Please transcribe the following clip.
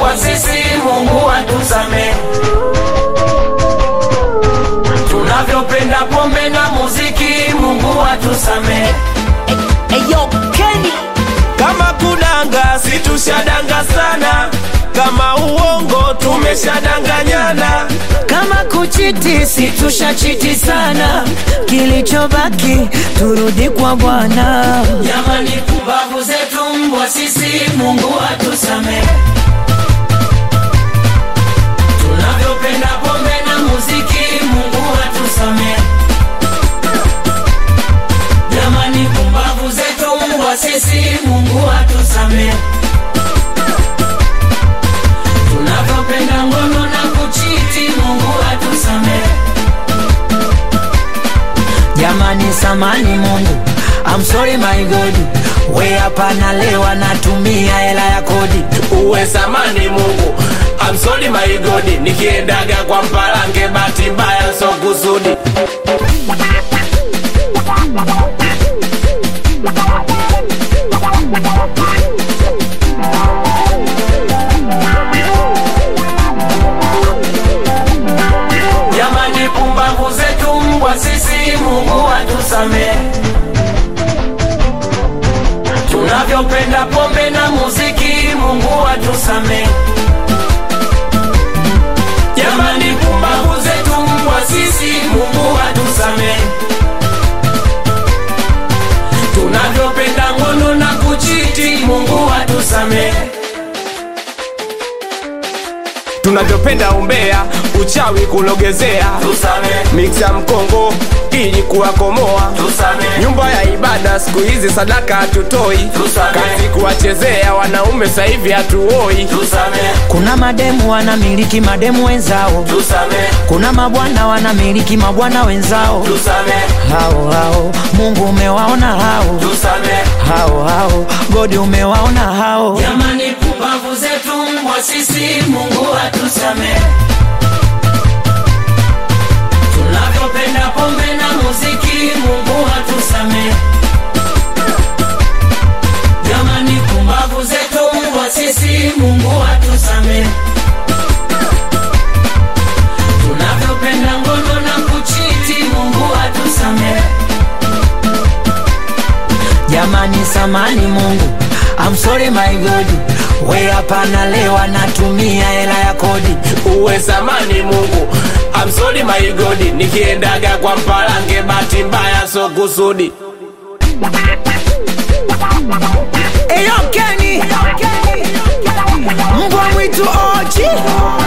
mbwa sisi, Mungu atusamehe. Tunavyopenda pombe na muziki, Mungu atusamehe. Eyo Kenny Kama kudanga situshadanga sana, kama uongo tumeshadanganyana. kama kuchiti situshachiti sana, kilichobaki turudi kwa Bwana. Jamani, pumbavu zetu mbwa sisi, Mungu atusamehe. Tunavyopenda pombe na muziki, Mungu atusamehe. Jamani, pumbavu zetu mbwa sisi, Mungu atusamehe. Tunavyopenda ngono na kuchiti, Mungu atusamehe. Jamani, samani Mungu, I'm sorry my God, we hapa nalewa natumia hela ya kodi. Uwe samani Mungu, I'm sorry my God, nikiendaga kwa mpalange bahati mbaya so kusudi. Jamani, pumbavu zetu mbwa sisi, Mungu atusamehe. Tunavyopenda pombe na muziki, Mungu atusamehe. Jamani, pumbavu zetu mbwa sisi, Mungu atusamehe. Tunavyopenda ngono na kuchiti, Mungu atusamehe. Tunavyopenda umbea, uchawi kulogezea, Tusamehe, miksa mkongo ili kuwakomoa tusamehe, nyumba ya ibada siku hizi sadaka hatutoi, Tusamehe. kazi kuwachezea wanaume sasa hivi hatuoi. tusamehe, Kuna mademu wanamiliki mademu wenzao, tusamehe, kuna mabwana wanamiliki mabwana wenzao. tusamehe, Hao hao Mungu umewaona hao tusamehe. hao hao, Godi umewaona hao. Jamani, pumbavu zetu mbwa sisi, Mungu atusamehe. Tunavyopenda pombe na muziki, Mungu atusamehe. Jamani, pumbavu zetu mbwa sisi, Mungu atusamehe. Tunavyopenda ngono na kuchiti, Mungu atusamehe. Jamani, samani Mungu, I'm sorry my God, we hapa nalewa natumia hela ya kodi. Uwe samani Mungu, I'm sorry my God, nikiendaga kwa mpalange bahati mbaya so kusudi. Eyo Kenny, mbwa mwitu oji